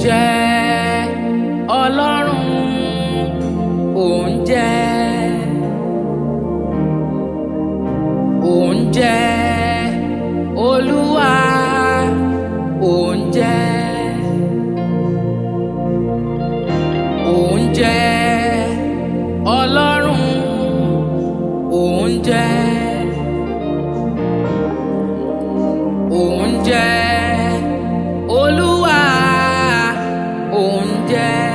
jẹ́ ọlọ́run òun jẹ́ òun jẹ́ olúwa òun jẹ́ òun jẹ́ ọlọ́run òun jẹ́ òun jẹ́ olúwa òun jẹ́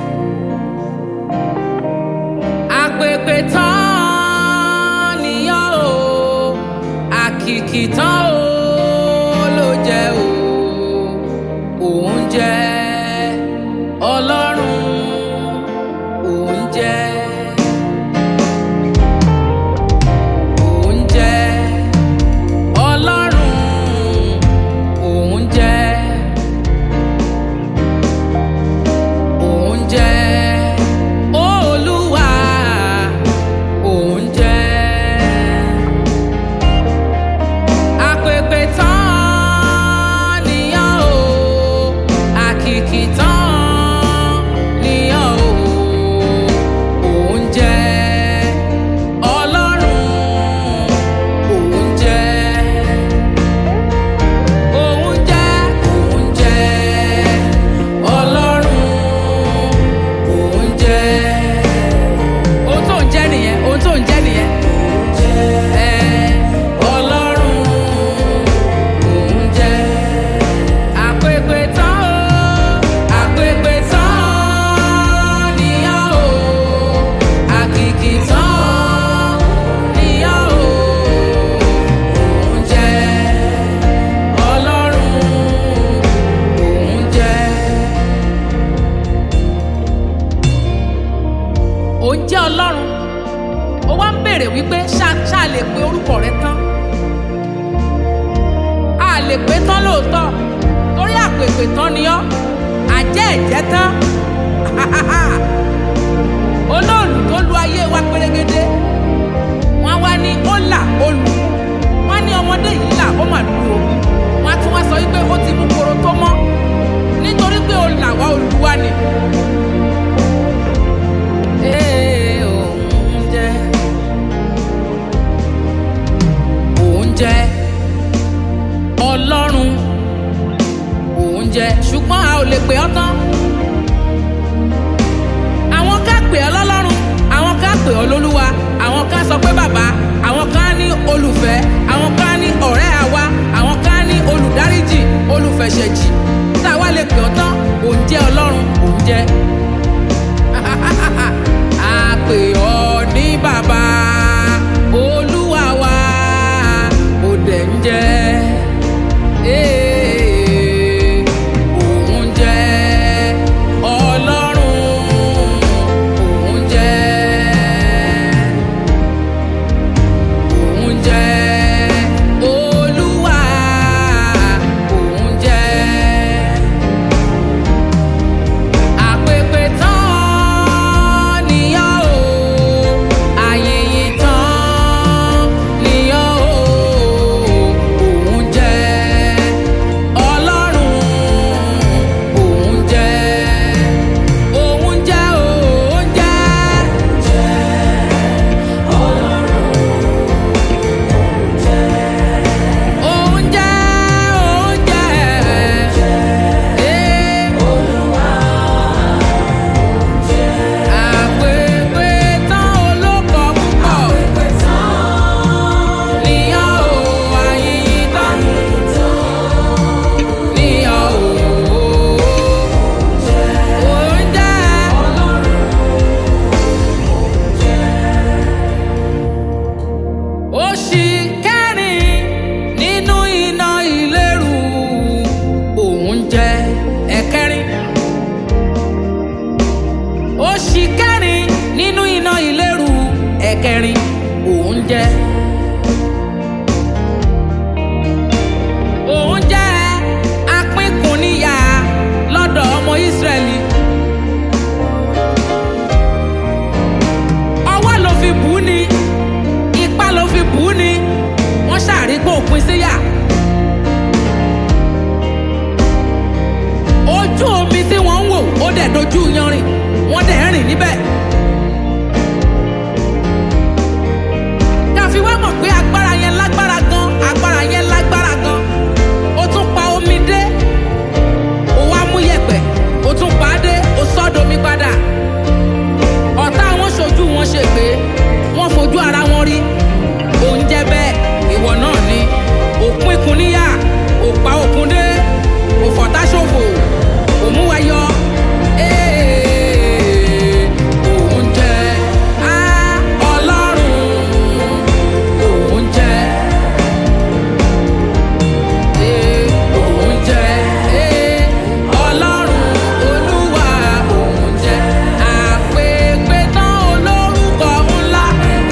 àpèpè tán nìyàn o àkìkì tán o ló jẹ́ o òun jẹ́ ọlọ́run òun jẹ́ òun jẹ́ ọlọ́run òun jẹ́ òun jẹ́ olúwa òun jẹ́ àpèpè tán nìyàn o àkìkì tán nìyàn o òun jẹ́ ọlọ́run òun jẹ́ òun jẹ́ òun jẹ́ ọlọ́run òun jẹ́ ohun tó ń jẹ́ nìyẹn ohun tó ń jẹ́ nìyẹn ẹ ọlọ́run òun jẹ́ àpèpè tán o àpèpè tán nìyàn o àkìkì tán nìyàn o òun jẹ́ ọlọ́run òun jẹ́. ó jẹ́ ọlọ́run ó wá ń béèrè wípé ṣá ṣá lè pe orúkọ rẹ tán a lè pé tán lóòótọ́ torí àpèpè tán ni ọ́ àjẹ́ ẹ̀jẹ̀ tán olóòlù tó lu ayé wa pérégedé wọ́n wá ní ó là ó lù wọ́n ní ọmọdé yìí là ó mà lù ó wọ́n á tún wá sọ wípé ó ti mú koro tó mọ́ nítorí pé ó là wá olùwà ni. Ee, òun jẹ́ òun jẹ́ ọlọ́run òun jẹ́ ṣùgbọ́n a ò lè pè ọ́ tán. àwọn ká pè ọ́ lọ́lọ́run àwọn ká pè ọ́ lólúwa àwọn ká sọ pé bàbá àwọn ká ní olùfẹ́ àwọn ká ní ọ̀rẹ́ àwa àwọn ká ní olùdáríjì olùfẹ̀ṣẹ̀jì tá a wá lè pè ọ́ tán òun jẹ́ ọlọ́run òun jẹ́ a pè ọ́ ní bàbá olúwa wa ó dẹ̀ ń jẹ́ ee, òun jẹ́ ọlọ́run òun jẹ́ òun jẹ́ olúwa òun jẹ́ dẹ̀ dojú yanrìn wọ́n dẹ̀ rìn níbẹ̀. káfí wá mọ̀ pé agbára yẹn lágbára gan agbára yẹn lágbára gan ó tún pa omi dé ó wá mú yẹ̀pẹ̀ ó tún pa á dé ó sọ́domi padà ọ̀tá wọn ṣojú wọn ṣe pé wọ́n fojú ara wọn rí oúnjẹ bẹ́ẹ̀ ìwọ náà ni òpin kun níyà òpa òkun dé òfọ̀tá ṣòfò òmúwayọ. Ee, oúnjẹ, á, Ọlọ́run, oúnjẹ. Ee, oúnjẹ, ee, Ọlọ́run, Olúwa, oúnjẹ. Àpèpè tán olórúkọ ńlá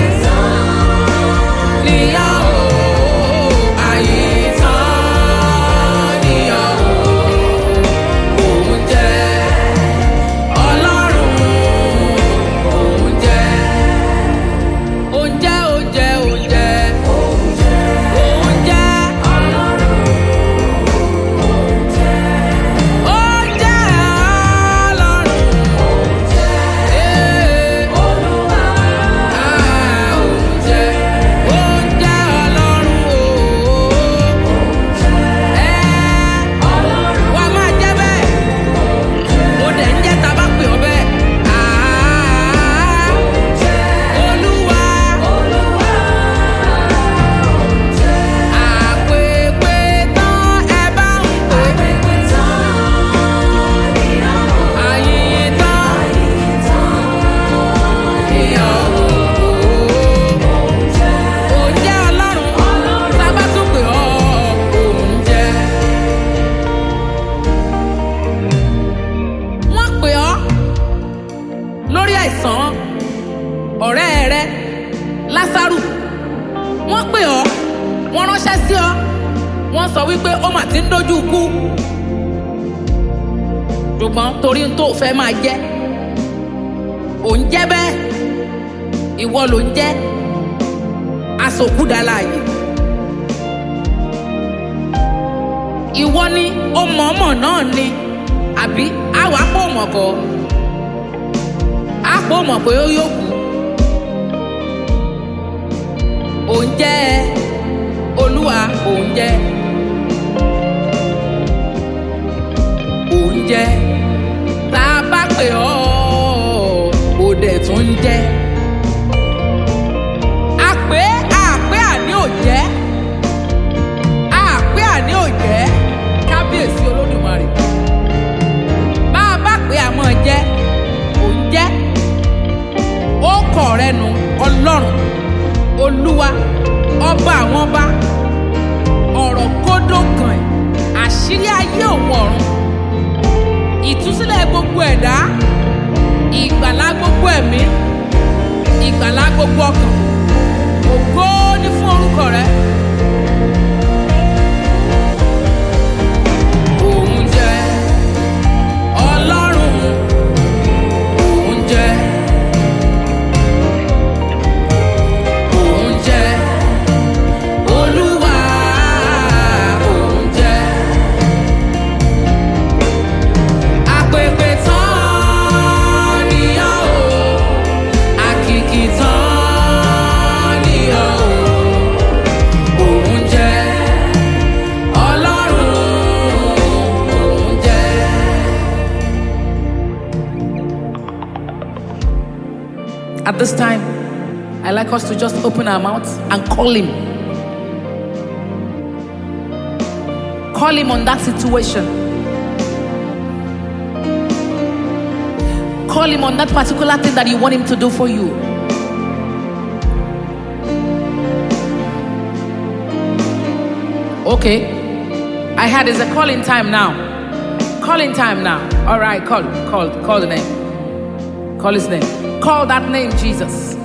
níyà o, àyìntàn níyà o, oúnjẹ. Ọlọ́run, oúnjẹ. Oúnjẹ, oúnjẹ, oúnjẹ. Oúnjẹ. Oúnjẹ Ọlọ́run. Ee. Ah, oúnjẹ. Oúnjẹ Ọlọ́run o. Ẹ́. Wà á máa jẹ́ bẹ́ẹ̀. Mo dẹ̀ ń jẹ́ tá a bá pè ọ́ bẹ́ẹ̀. Ah, Olúwa. Àpèpè tán ẹ bá ń pè. Àyìnyín tán ìyàwó. Oúnjẹ Ọlọ́run tá a bá tún pè ọ́ oúnjẹ. Wọ́n pè ọ́ lórí àìsàn ọ̀rẹ́ rẹ Lásárù. Wọ́n pè ọ́ wọ́n ránṣẹ́ sí ọ wọ́n sọ wípé ó mà ti ń dojú kú ṣùgbọ́n torí n tó fẹ́ máa jẹ́ ò ń jẹ́ bẹ́ẹ̀ ìwọ ló ń jẹ́ asòkúdàláàyè ìwọ ni ó mọ̀ọ́mọ̀ náà ni àbí àwa pò mọ̀ kọ́ á pò mọ̀ pé ó yóò kú ò ń jẹ́ olúwa ò ń jẹ́ ò ń jẹ́ tá a bá pè ọ́ ò dẹ̀ tún ń jẹ́ àpé àpé àní ò jẹ́ àpé àní ò jẹ́ kábíyèsí olódùmarè bá a bá pè àmọ́ jẹ́ ò ń jẹ́ ó kọ̀ rẹ nu ọlọ́run olúwa ọba àwọn ọba ọ̀rọ̀ kódó kan ẹ̀ àṣírí ayé òun ọ̀run ìtúsílẹ̀ gbogbo ẹ̀dá ìgbàlá gbogbo ẹ̀mí ìgbàlá gbogbo ọkàn ògo ní fún orúkọ rẹ. Òun jẹ́ Ọlọ́run, òun jẹ́ òun jẹ́ Olúwa, òun jẹ́ àpèpè tán níyàn o àkìkì tán níyàn o òun jẹ́ Ọlọ́run òun jẹ́. At this time, I like us to just open our mouths and call him. Call him on that situation. Call him on that particular thing that you want him to do for you. Okay. I had is a calling time now. Calling time now. All right, call, call, call the name. Call his name. Call that name, Jesus.